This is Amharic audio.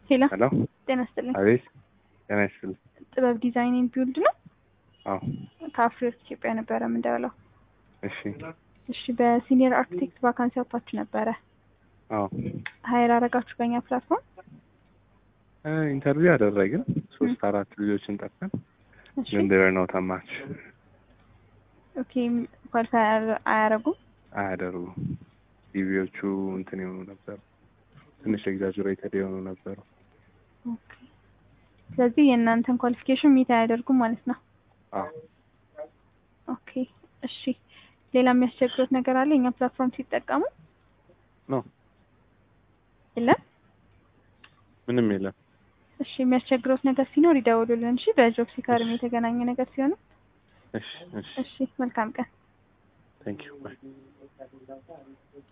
ሄሎ ሄሎ ጤና ይስጥልኝ። አቤት ጤና ይስጥልኝ። ጥበብ ዲዛይን ኤንድ ቢውልድ ነው። አዎ ከአፍሪወርክ ኢትዮጵያ ነበረ የምንደውለው። እሺ እሺ በሲኒየር አርኪቴክት ቫካንሲ አውጥታችሁ ነበረ። አዎ ሀይር አረጋችሁ በእኛ ፕላትፎርም። እ ኢንተርቪው አደረግን ሶስት አራት ልጆችን ጠርተን እሺ ግን ዴር ኖት ማች ኦኬ ኳሊፋይ አያረጉም። አያደርጉም። ቲቪዎቹ እንትን የሆኑ ነበሩ፣ ትንሽ ኤግዛጅሬትድ የሆኑ ነበሩ። ኦኬ ስለዚህ የእናንተን ኳሊፊኬሽን ሚት አያደርጉም ማለት ነው። አዎ ኦኬ እሺ ሌላ የሚያስቸግሩት ነገር አለ የኛ ፕላትፎርም ሲጠቀሙ? ኖ የለም። ምንም የለም። እሺ የሚያስቸግሩት ነገር ሲኖር ይደውሉልን። እሺ በጆብ ሲካርም የተገናኘ ነገር ሲሆን እሺ እሺ እሺ መልካም ቀን። ቴንክ ዩ ባይ